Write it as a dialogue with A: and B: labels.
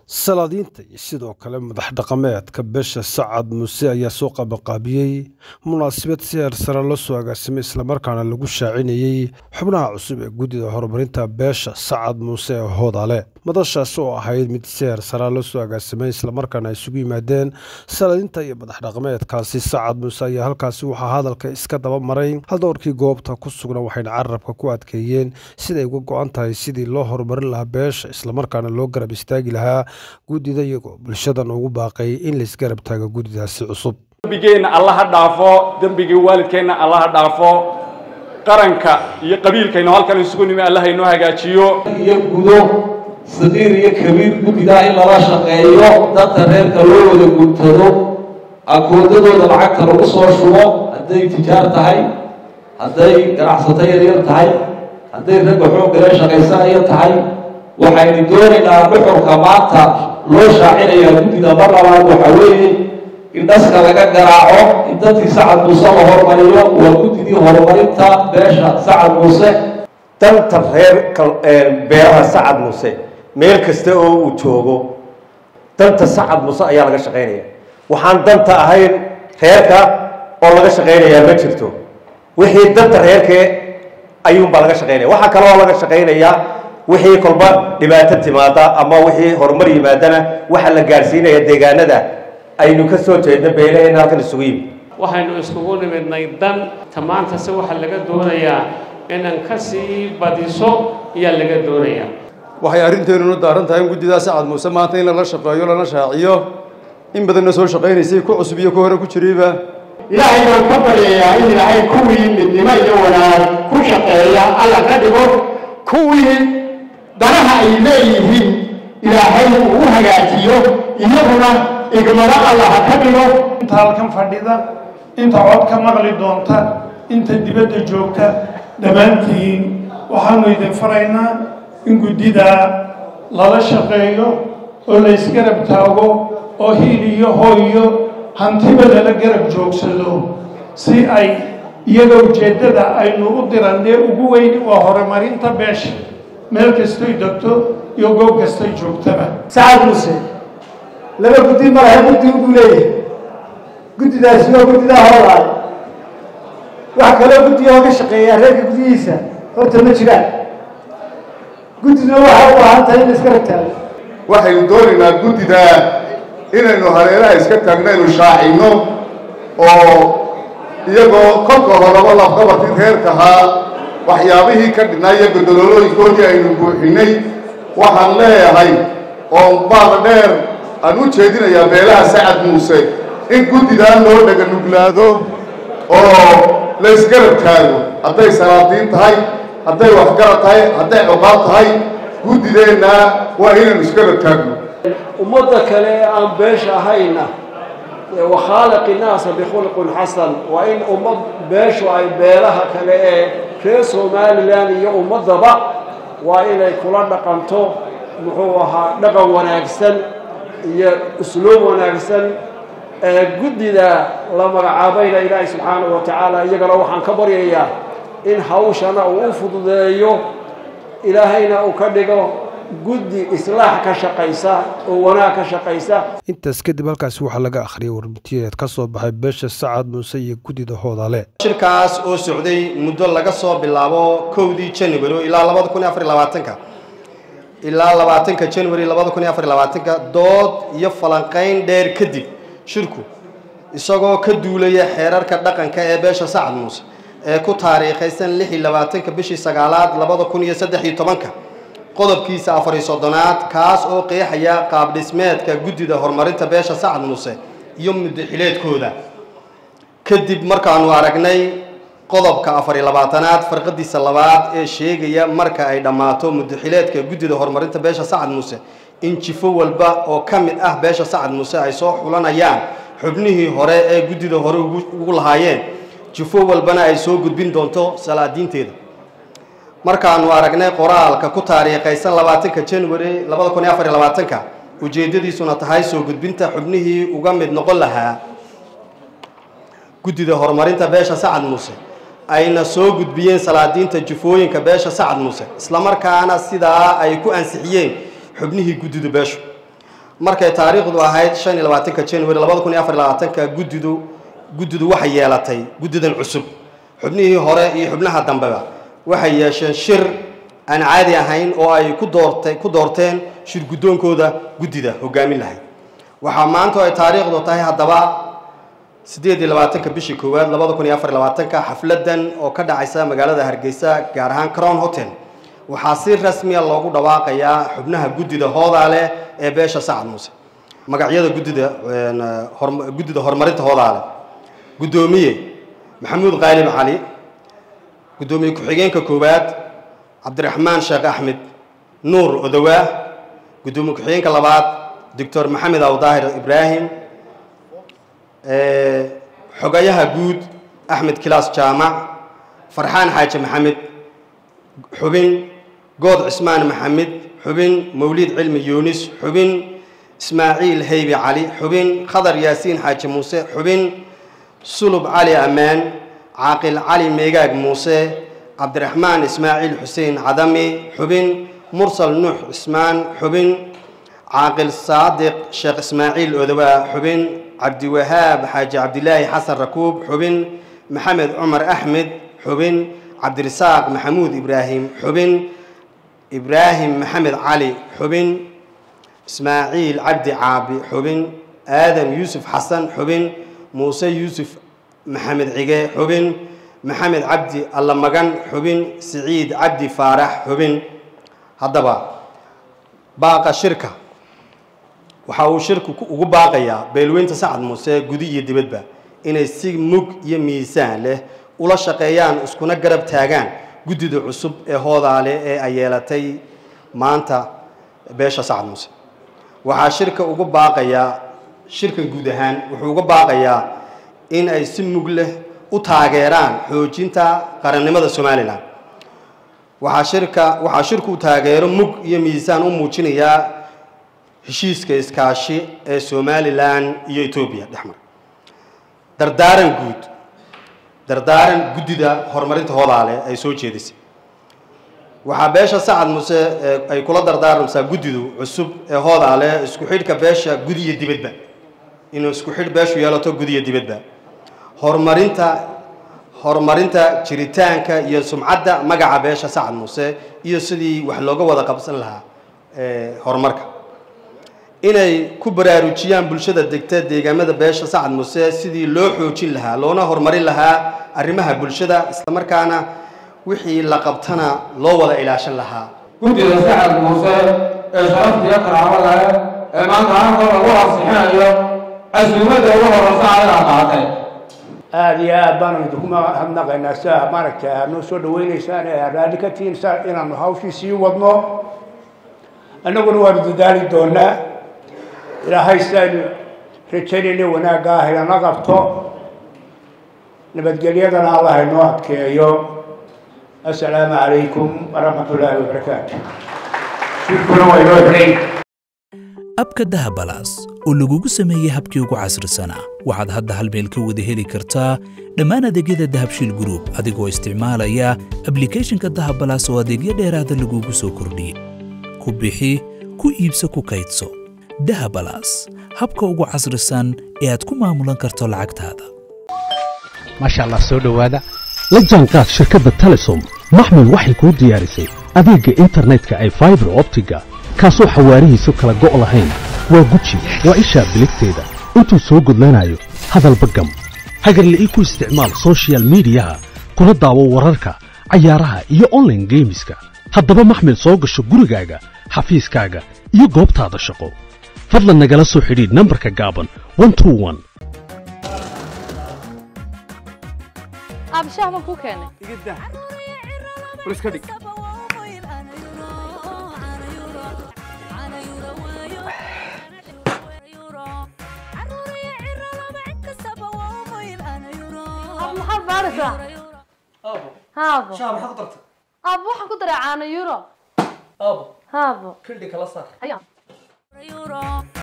A: salaadiinta iyo sidoo kale madax dhaqameedka beesha sacad muuse ayaa soo qabanqaabiyey munaasabad si heer sare loo soo agaasimay islamarkaana lagu shaacinayey xubnaha cusub ee guddida horumarinta beesha sacad muuse ee hoodale madashaasi oo ahayd mid si heer sare loo soo agaasimay islamarkaana ay isugu yimaadeen salaadiinta iyo madax dhaqameedkaasi sacad muuse ayaa halkaasi waxaa hadalka iska daba maray haldoorkii goobta ku sugna waxayna carabka ku adkeeyeen siday uga go-an tahay sidii loo horumarin lahaa beesha islamarkaana loo garab istaagi lahaa guddida iyagoo bulshadan ugu baaqay in laisgarab taago guddidaasi cusub
B: dembigeenna alla ha dhaafo dembigii waalidkeenna alla ha dhaafo qaranka iyo qabiilkaynu halkan isugu nimi alla haynoo hagaajiyo
C: iyo gudo saqiir iyo kabiir guddigaa in lala shaqeeyo dadka reerka loo wada guntado akoodadooda lacagta lagu soo shubo hadday tijaar tahay hadday ganacsato yaryar tahay hadday ragga xooggale shaqaysanaya tahay waxaynu doonaynaa dhuxurka maanta loo shaacinayaa guddida mar labaad waxaa weeye in dhaska laga garaaco in dadkii sacad muuse la hormariyo waa guddidii horumarinta beesha sacad muuse
D: danta reer beeraha sacad muuse meel kasta oo uu joogo danta sacad muuse ayaa laga shaqaynaya waxaan danta ahayn reerka oo laga shaqaynayaa ma jirto wixii danta reerkee ayuunbaa laga shaqaynaya waxaa kaloo laga shaqaynayaa wixii kolba dhibaato timaada ama wixii horumar yimaadana waxaa la gaadhsiinaya deegaanada aynu ka soo jeedno beelaheenna halkan isugu yimi
E: waxaynu iskugu nimidnay dan tamaantase waxaa laga doonayaa inaan ka sii badiso ayaa laga doonayaa
F: waxay arrinteennuna daaran tahay in guddidaa sacad muuse maanta in lala shaqeeyo lana shaaciyo in badanna soo shaqaynaysay ku cusub iyo ku hore ku jirayba
G: ilaahay baan ka baryayaa in ilaahay kuwii midnimo iyo wanaag ku shaqeeya alla ka dhigo kuwii danaha ay leeyihiin ilaahay uu u hagaajiyo iyaguna igmado alla ha ka dhigo
H: inta halkan fadhida inta cod ka maqli doonta inta dibadda joogta dhammaantiin waxaanu idin faraynaa in guddidaa lala shaqeeyo oo la isgarab taago oo hiil iyo hooyo hantiba lala garab joogsado si ay iyaga ujeeddada aynu u dirannee ugu weyni waa horumarinta beesha meel kastoy degto iyo goob kastay joogtaba
I: sacad muuse laba guddi malaha guddi ugu leeyahay guddidaasi waa guddidaa hoolaay wax kaloo guddiga oo ka shaqeeyaa reerka guddihiisa horta ma jiraan guddiduna waxay u baahan tahay in la iska ragtaago
J: waxaynu doonaynaa guddida inaynu hareeraha iska taagno aynu shaacinno oo iyagoo kolka horaba lafqabarkii reerkahaa waxyaabihii ka dhinaa iyo godololooyinkoodii aynu buuxinay waxaan leeyahay oo baada dheer aan u jeedinayaa beelaha sacad muuse in guddidan loo dhaga nuglaado oo la isgarab taago hadday salaadiin tahay hadday waxgarad tahay hadday cuqaad tahay guddideenna waa inaynu isgarab taagno
K: ummadda kale ee aan beesha ahayna wakhaaliqi naasa bikhulqin xasan waa in ummad beeshu ay beelaha kale ee reer somalilan iyo ummaddaba waa inay kula dhaqanto muxuu ahaa dhaqan wanaagsan iyo usluub wanaagsan ee guddida la magacaabayna ilaahay subxaanahu wa tacaala iyagana waxaan ka baryayaa in hawshana uu u fududeeyo ilaahayna uu ka dhigo guddi islaax ka shaqaysa oo wanaag ka shaqaysa
A: intaas kadib halkaasi waxaa laga akhriyay warbitiyeed ka soo baxay beesha sacad muuse iyo guddida hoodale
L: shirkaas oo socday muddo laga soo bilaabo kowdii january ilaa labada kun iyo afar labaatanka ilaa labaatanka january labada kun iyo afar labaatanka dood iyo falanqayn dheer kadib shirku isagoo ka duulaya xeerarka dhaqanka ee beesha sacad muuse ee ku taariikhaysan lix iyo labaatanka bishii sagaalaad labada kun iyo saddex iyo tobanka qodobkiisa afariyo soddonaad kaas oo qeexaya qaab dhismeedka guddida horumarinta beesha sacad muuse iyo muddaxileedkooda kadib markaanu aragnay qodobka afariyo labaatanaad farqadiisa labaad ee sheegaya marka ay dhammaato muddaxileedka guddida horumarinta beesha sacad muuse in jifo walba oo ka mid ah beesha sacad muuse ay soo xulanayaan xubnihii hore ee guddida hore ugu lahaayeen jifo walbana ay soo gudbin doonto salaadiinteeda markaanu aragnay qoraalka ku taariikhaysan labaatanka january labada kun iyo afar iyo labaatanka ujeeddadiisuna tahay soo gudbinta xubnihii uga mid noqon lahaa guddida horumarinta beesha sacad muuse ayna soo gudbiyeen salaadiinta jufooyinka beesha sacad muuse islamarkaana sidaa ay ku ansixiyeen xubnihii guddida beeshu markay taariikhdu ahayd shan iyo labaatanka january labada kun iyo afar iyo labaatanka guddidu guddidu waxay yeelatay guddidan cusub xubnihii hore iyo xubnaha dambeba waxay yeesheen shir aan caadi ahayn oo ay ku doortay ku doorteen shir guddoonkooda guddida hogaamin lahayd waxaa maanta oo ay taariikhdu tahay haddaba siddeed iyo labaatanka bishii koowaad labada kun iyo afar iyo labaatanka xafladan oo ka dhacaysa magaalada hargeysa gaar ahaan crown hotel waxaa si rasmiya loogu dhawaaqayaa xubnaha guddida hoodaale ee beesha sacad muuse magacyada guddida guddida horumarinta hoodaale guddoomiye maxamuud qaalib cali guddoomiye ku-xigeenka koowaad cabdiraxmaan sheekh axmed nuur odowaa guddoomiye ku-xigeenka labaad doctor maxamed awdaahir ibraahim xogayaha guud axmed kilaas jaamac farxaan xaaji maxamed xubin good cismaan maxamed xubin mawliid cilmi yuunis xubin ismaaciil heybi cali xubin khadar yaasiin xaaji muuse xubin sulub cali ammaan caaqil cali meegaag muuse cabdiraxmaan ismaaciil xuseen cadami xubin mursal nuux cismaan xubin caaqil saadiq sheekh ismaaciil odowaa xubin cabdiwahaab xaaji cabdilaahi xasan rakuub xubin maxamed cumar axmed xubin cabdirasaaq maxamuud ibraahim xubin ibraahim maxamed cali xubin ismaaciil cabdi caabi xubin aadam yuusuf xasan xubin muuse yuusuf maxamed cige xubin maxamed cabdi allamagan xubin siciid cabdi faarax xubin haddaba baaqa shirka waxa uu shirku ugu baaqayaa beelweynta sacad muuse gudi iyo dibadba inay si mug iyo miisaan leh ula shaqeeyaan iskuna garab taagaan guddida cusub ee hoodaale ee ay yeelatay maanta beesha sacad muuse waxaa shirka ugu baaqayaa shirkan guud ahaan wuxuu uga baaqayaa in ay si mug leh u taageeraan xoojinta qarannimada somalilan waxaa shirka waxaa shirku taageero mug iyo miisaan u muujinayaa heshiiska iskaashi ee somalilan iyo etoobiya dhexmar dardaaran guud dardaaran guddida horumarinta hoodaale ay soo jeedisay waxaa beesha sacad muse ay kula dardaaramsaa guddidu cusub ee hoodaale isku xidhka beesha gudi iyo dibadba inuu isku xidh beeshu yeelato gudi iyo dibadba horumarinta horumarinta jiritaanka iyo sumcadda magaca beesha sacad muuse iyo sidii wax looga wada qabsan lahaa horumarka inay ku baraarujiyaan bulshada degta deegaamada beesha sacad muuse sidii loo xoojin lahaa loona horumarin lahaa arrimaha bulshada islamarkaana wixii la qabtana loo wada ilaashan lahaa
M: guddida sacad muuse ee sharaftiiyo karaamada leh ee maanta halkan lagu ansixinayo casuumadda ugu horeysa ayadaa qaatay
G: aada iyo aad baanu idinku mahadnaqaynaa sia maaragta aad noo soo dhaweyneysaan ee aad raalli ka tihiin sa inaanu hawshii sii wadno annaguna waanu dadaali doonaa ilaahay sidaaynu rajaynayna wanaagga ah inana qabto nabadgelyadana allah inoo adkeeyo assalaamu calaykum waraxmat ullaahi wabarakaatu shirkuna waa inoo xidhay
N: abka dahabalaas oo lagugu sameeyey habkii ugu casrisanaa waxaad hadda hal meel ka wada heli kartaa dhammaan adeegyada dahabshiil group adigoo isticmaalaya ablicathonka dahabalaas oo adeegyo dheeraada lagugu soo kordhiyey ku bixi ku iibso ku kaydso dahabalaas habka ugu casrisan ee aad ku maamulan karto lacagtaada
O: maasha allah soo dhowaada la jaanqaad shirkadda telesom maxmil waxay kuu diyaarisay adeegga internetka ay faibar optiga kaasoo xawaarihiisu kala go' lahayn waa guji waa ishaa biligteeda intuu soo gudlanayo hadalba gam hagarle ii ku isticmaal soshiyal miidiyaha kuna daawo wararka cayaaraha iyo onlaine geemiska haddaba maxmil soo gasho gurigaaga xafiiskaaga iyo goobtaada shaqo fadlan nagala soo xidhiidh nambarka gaaban
P: abshaah ma kuu keenay maxaad baaraysaa haabo aabo waxaan ku daray caano euro
Q: Abo,
P: haabo
Q: kildhi kala saar.
P: ayaa